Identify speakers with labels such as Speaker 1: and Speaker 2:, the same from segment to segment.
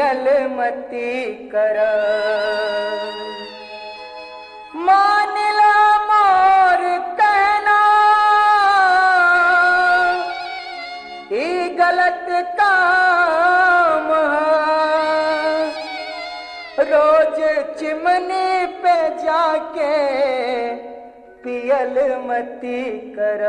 Speaker 1: पियल मती कर मानिला मोर कहना ई गलत काम है। रोज चिमनी पे जाके पियल मती कर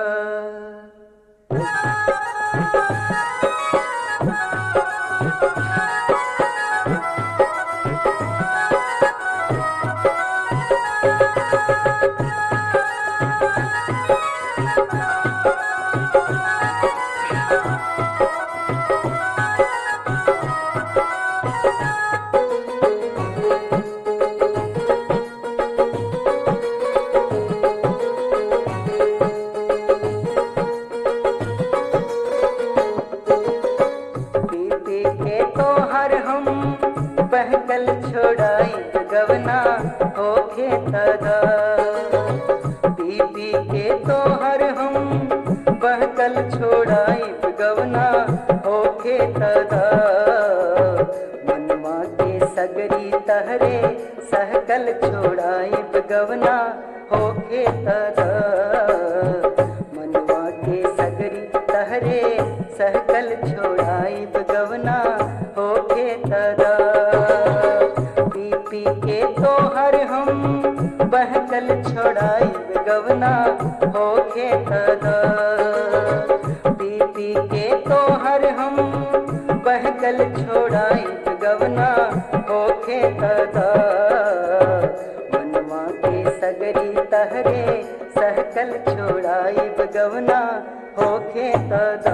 Speaker 1: पी पी के तो हर हम बहकल छोड़ाई गवना होके तदा पी पी के तो हर हम बहकल छोड़ाई गवना होके तदा मनवा के सगरी तहरे सहकल छोड़ाई गवना होके तदा मनवा के सगरी तहरे सहकल छोड़ाई गवना होके तदा पी पी के तो हर हम बहकल छोड़ाई गवना होके तदा पी पी के तो हर हम बहकल छोड़ाई गवना होके तदा मनवा के सगरी तहरे सहकल छोड़ाई गवना होके तदा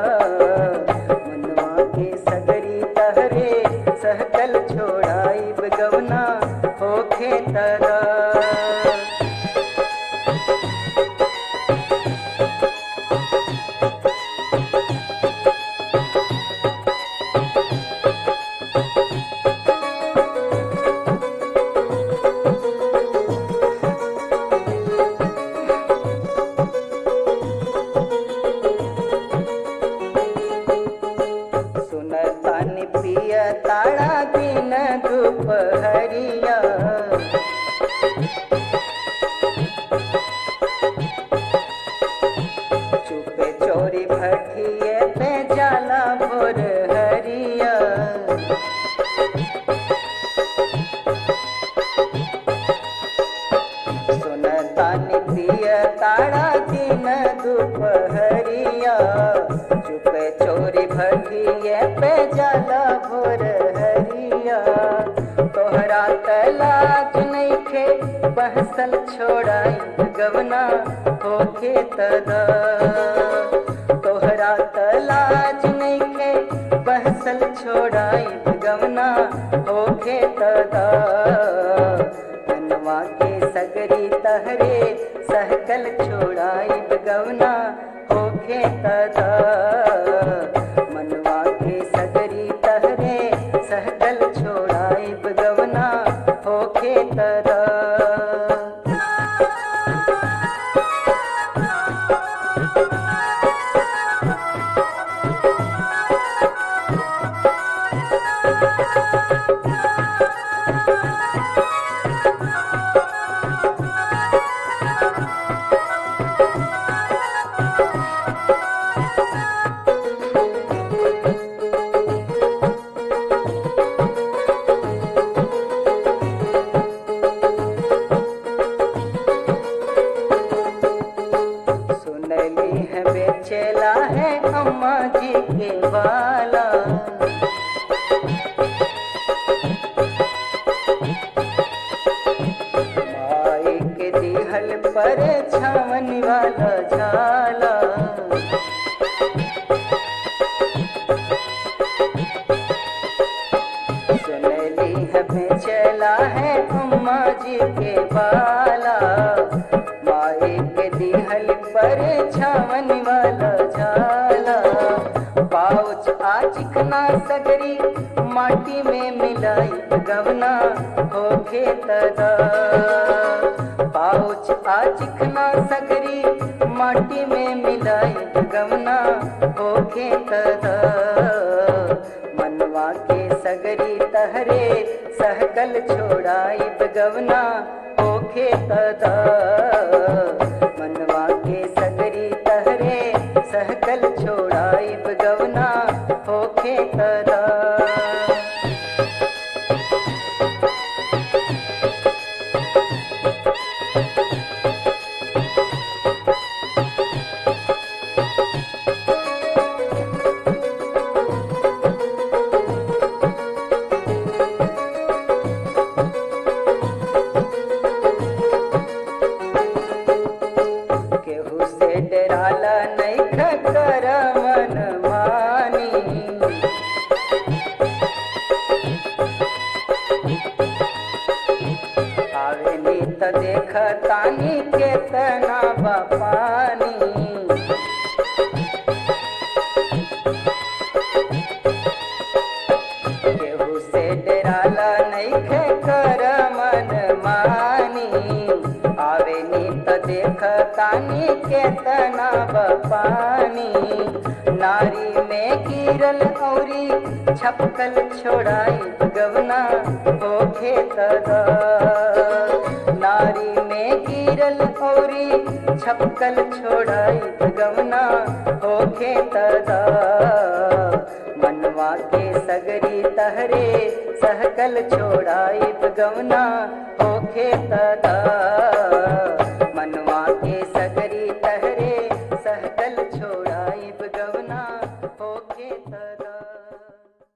Speaker 1: मनवा के सगरी तहरे सहकल छोड़ाई गवना होके तदा सुनतानी पिय तारा दिन दुपहरिया चुपे चोरी भटिए पे जाला भोर हरिया सुनतानी पिय तारा दिन दुपहरिया चुपे चोरी भटिए पे जाला भोर हरिया तोहरा तलाज नइखे बहसल छोड़ाई गवना होके तदा तोहरा तलाज नइखे बहसल छोड़ाई गवना होके तदा मनवा के सगरी तहरे सहकल छोड़ाई गवना होके तदा मनवा के सगरी तहरे सहकल छोड़ाई गवना होके तदा सुनली है बेचेला है अम्मा जी के वाला माई के दिहल पर छावन वाला झाला सुनली है बेचेला है अम्मा जी के बाला माई के दिहल पर छावन वाला झाला पाउच आ चिकना सगरी माटी में मिलाई गवना होके तदा पाउच आ चिकना सगरी माटी में मिलाई गवना होके तदा मनवा के सग सगरी तहरे सहकल छोड़ाइब गवना होखे तदा मनवा के सगरी तहरे सहकल छोड़ाइब गवना होखे तदा केहू से डराला नहीं खकर मन मानी आवे नी त देख तानी केतना बपानी केहू से डराला नहीं कर मन मानी आवे नी त देख तानी केतना बपानी नारी में गिरल औरी छपकल छोड़ाई गवना होखे तदा नारी में गिरल औरी छपकल छोड़ाई गवना होखे तदा मनवा के सगरी तहरे सहकल छोड़ाई गवना होखे तदा मनवा के सगरी तहरे सहकल छोड़ाई गवना होखे तदा